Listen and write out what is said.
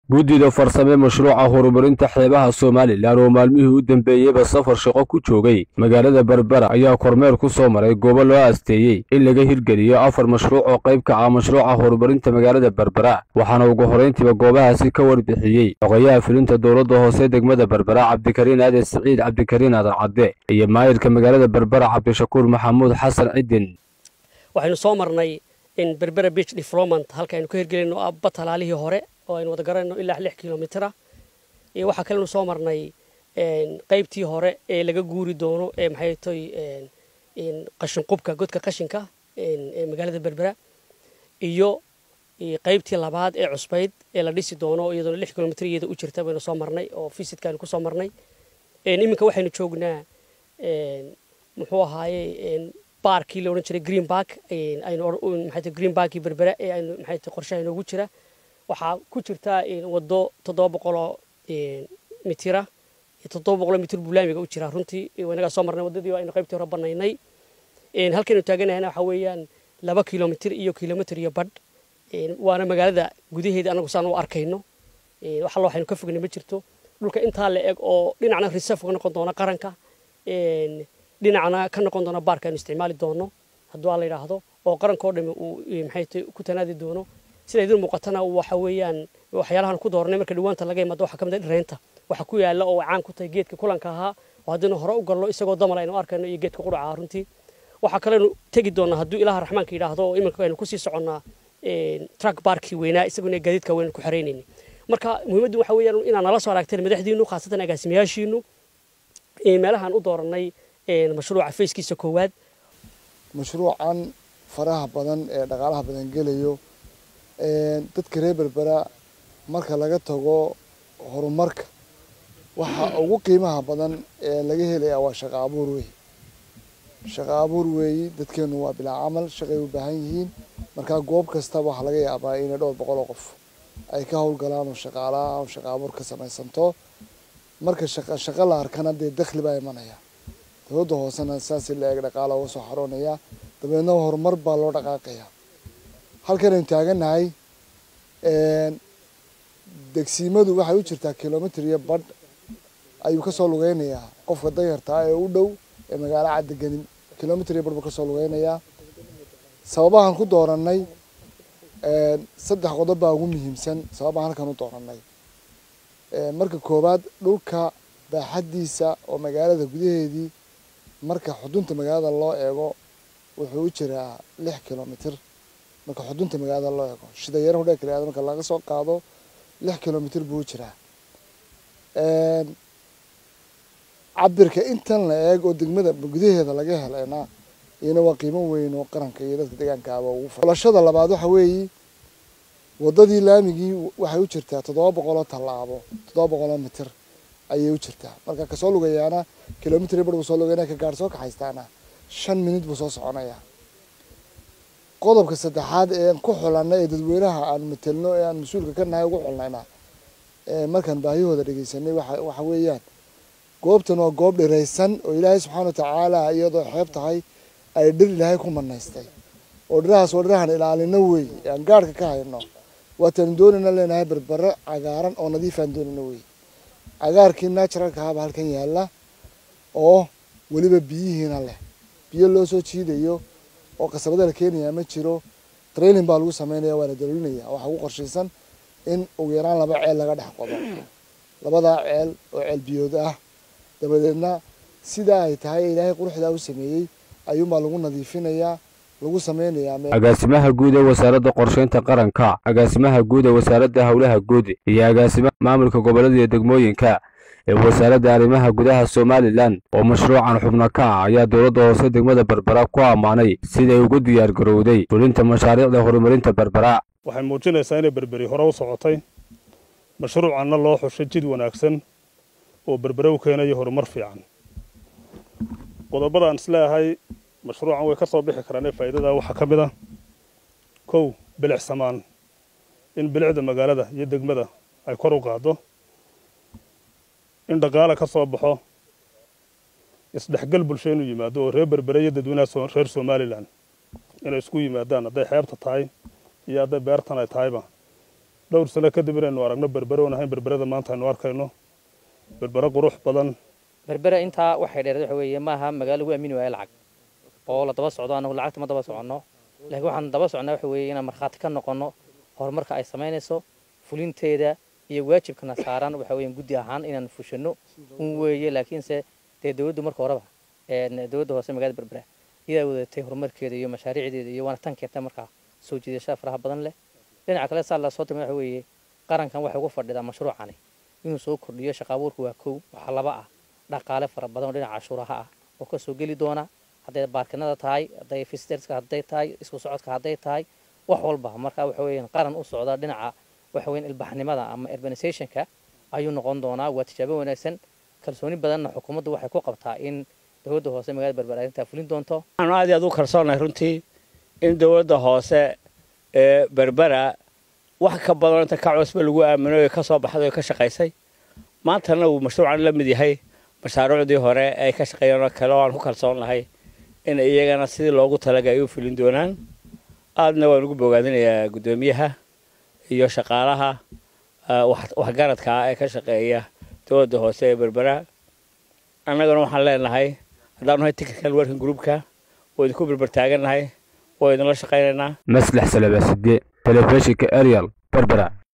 guddida farsame mashruuca horumarinta xeebaha somalilan oo maalmihii u dambeeyeyba safar shaqo ku joogay magaalada berbera ayaa kormeer ku soo maray goobo loo asteeyey in laga hirgeliyo afar mashruuc oo qayb ka ah mashruuca horumarinta magaalada berbera waxaana ugu horrayntiiba goobahaasi ka warbixiyey xogayaha fulinta dowladda hoose degmada berbera cabdikariin aaden siciid cabdikariin aadan cadde iyo maayirka magaalada berbera cabdishakuur maxamuud xasan cidin waxaynu soo marnay in berbera beach development halka aynu ka hirgelino abba talaalihii hore oo aynu wada garanayno ilaa lix kilomitira iyo waxaa kalenu soo marnay qaybtii hore ee laga guuri doono ee maxay toy qashinqubka godka qashinka ee magaalada berbera iyo qaybtii labaad ee cusbayd ee la dhisi doono iyadoona lix kilomitr iyada u jirta baynu soo marnay oo visitkaanu kusoo marnay iminka waxaynu joognaa muxuu ahaaye baarkii la odhan jiray green bark aynu maxay green barkii berbera ee aynu maxay qorshaha inoogu jira waxaa ku jirta waddo toddoba boqoloo mitira toddoba boqoloo mitir bulaamiga u jira runtii inagaa soo marnay waddadii aynu qaybtii hore banaynay halkaynu taaganahayna waxaa weeyaan laba kilomitir iyo kilomitir iyo badh waana magaalada gudaheeda anagu saan u arkayno wax alla waxaynu ka fognay ma jirto dhulka intaa la eg oo dhinacna reserve ka noqon doona qaranka dhinacna ka noqon doona baarka aynu isticmaali doono hadduu aa la yidhaahdo oo qaranka oo dhami uu maxay ku tanaadi doono sida idin muuqatana waxa weeyaan waxyaalahan ku dooranay marka dhawaanta laga imaado waxaa ka mid ah dhireynta waxa ku yaala oo caan ku tahay geedka kulanka ahaa oo haddaynu hore u galno isagoo damal aynu arkayno iyo geedka qudhaca runtii waxaa kalenu tegi doonaa hadduu ilaaha raxmaanka yidhaahdo oo iminka aynu kusii soconnaa truck barkii weynaa isaguna gaadiidka weynu ku xaraynayni marka muhiimaddu waxa weeyaan inaa nala soo aragteen madaxdiinu khaasatan agaasimayaashiinu meelahaan u dooranay mashruuca fayskiisa koowaad mashruucan faraha badan ee dhaqaalaha badan gelayo dadka reer berbera marka laga tago horumarka waxa ugu qiimaha badan ee laga helaya waa shaqo abuur wey shaqo abuur weeyi dadkeenu waa bilaa camal shaqay u baahan yihiin markaa goob kastaba waxaa laga yaabaa inay dhowr boqol oo qof ay ka howlgalaan oo shaqaalaha oo shaqo abuur ka samaysanto marka shaqa shaqo la arkana dee dakhli baa imanaya dowladda hoosena saasi la eeg dhaqaala uga soo xaroonaya dabeedna horumar baa loo dhaqaaqaya halkan aynu taagannahay degsiimadu waxay u jirtaa kilomitr iyo badh ayuu kasoo lugeynayaa qofka danyartaa ee u dhow ee magaalo caddeganin kilomitr iyo badh buu kasoo lugeynayaa sababahan ku dooranay saddex qodob baa ugu muhiimsan sababahan halkan u dooranay marka koowaad dhulka baaxaddiisa oo magaalada gudaheedii marka xudunta magaalada loo eego wuxuu u jiraa lix kilomitr marka xudunta magaalada loo eego shida yaro hudhee kala marka laga soo qaado lix kilomitr buu u jiraa cabirka intan la eeg oo degmada gudaheeda laga helayna iyana waa qiimo weyn oo qaranka iyo dadka deegaankaaba ugu xulashada labaad waxa weeye waddadii laamigii waxay u jirtaa toddoba boqoloo tallaabo toddoba boqoloo mitir ayay u jirtaa marka kasoo lugayaana kilomitr bar buu soo lugayana ka gaar soo kaxaystaana shan minut buu soo soconaya qodobka saddexaad ee aan ku xulanay ee dadweynaha aan matelno ee aan mas-uulka ka nahay ugu xulnayna markaan baahiyahooda dhegeysanay waxa weeyaan goobtan waa goob dhiraysan oo ilaahay subxaana watacaala iyadoo xeeb tahay ay dhir ilaahay ku manaystay oo dhirahaas oo dhirahan ilaalino wey aan gaarhka ka hayno waataanu doonayna leenahay berbere cagaaran oo nadiifaan doonayna wey cagaarkii naturalka ahaaba halkan yaalla oo weliba biyihiina leh biyo loo soo jiidayo oo qasabada la keenayaa ma jiro training baa lagu sameynaya waa la dalolinaya waxaa ugu qorshaysan in ugu yaraan laba ceel laga dhex qodo labadaa ceel oo ceel biyood ah dabadeedna sidaa ay tahay ilaahay quruxdaa u sameeyey ayuunbaa lagu nadiifinayaa lagu sameynayaa agaasimaha guud ee wasaaradda qorshaynta qaranka agaasimaha guud ee wasaaradda howlaha guud iyo agaasimaha maamulka gobollada iyo degmooyinka ee wasaaradda arrimaha gudaha somalilan oo mashruucan xubno ka ah ayaa dowladda hoose degmada berbera ku ammaanay siday ugu diyaar garowday fulinta mashaariicda horumarinta berbera waxay muujinaysaa inay berberi hore u socotay mashruucanna loo xushay jid wanaagsan oo berbere u keenayo horumar fiican qodobadaan isleeyahay mashruucan way ka soo bixi karaan ee faa'iidada waxaa ka mid ah kow bilic samaan in bilicda magaalada iyo degmada ay kor u qaaddo in dhaqaale ka soo baxo isdhexgal bulsho inuu yimaado oo reer berbere iyo dadweynaha reer somalilan inay isku yimaadaan hadday xeebta tahay iyo hadday beertan ay tahayba dhowr sano kadib inaynu aragno berbere oon ahayn berberada maanta aynu arkayno berbere qurux badan berbere intaa waxay dheereed waxa weeye maaha magaalo lagu aamini waayo lacag oo la daba socdo anagu lacagta ma daba soconno laakiin waxaan daba socnaa waxa weeye inaan markhaati ka noqonno horumarka ay samaynayso fulinteeda iyo waajibkana saaran waxa weeyaan guddi ahaan inaan fushano un weeye laakiinse dee dowladdu marka horeba dowladda hoose magaalada berbera iyadaa wadatay horumarkeeda iyo mashaariicdeeda iyo waana tan keentay markaa soo jiidashada faraha badan leh dhinaca kale saa lasoo timid waxa weeye qarankan waxay ugu fadhidaa mashruucani inuu soo kordhiyo shaqa abuurka waa kow waxaa laba ah dhaqaale fara badan oo dhinaca cashuuraha ah oo kasoo geli doona hadday baarkinada tahay hadday fisterska hadday tahay isku socodka hadday tahay wax walba marka waxa weeyaan qaran u socda dhinaca waxa weeyaan ilbaxnimada ama urbanizationka ayuu noqon doonaa waa tijaabo wanaagsan kalsooni badanna xukuumaddu waxay ku qabtaa in dowladda hoose magaalada berbera arrintaa fulin doonto waxaanu aad iyo aad u kalsoonahay runtii in dowladda hoose ee berbera wax ka badan inta ka cusba lagu aamino ee ka soo baxday oo ka shaqaysay maantana uu mashruucan la mid yahay mashaariicdii hore ay ka shaqeeyeen oo kale oo aan ku kalsoon lahay in iyagana sidii loogu talaga ay u fulin doonaan aadna waan ugu bogaadinayaa guddoomiyaha iyo shaqaalaha waxgaradka ah ee ka shaqeeya dowladda hoose ee berbera annagana waxaan leenahay haddaanu nahay technical working groupka waa idinku berber taagannahay waa idinla shaqaynaynaa maslax salabaside telefishinka ariel berbera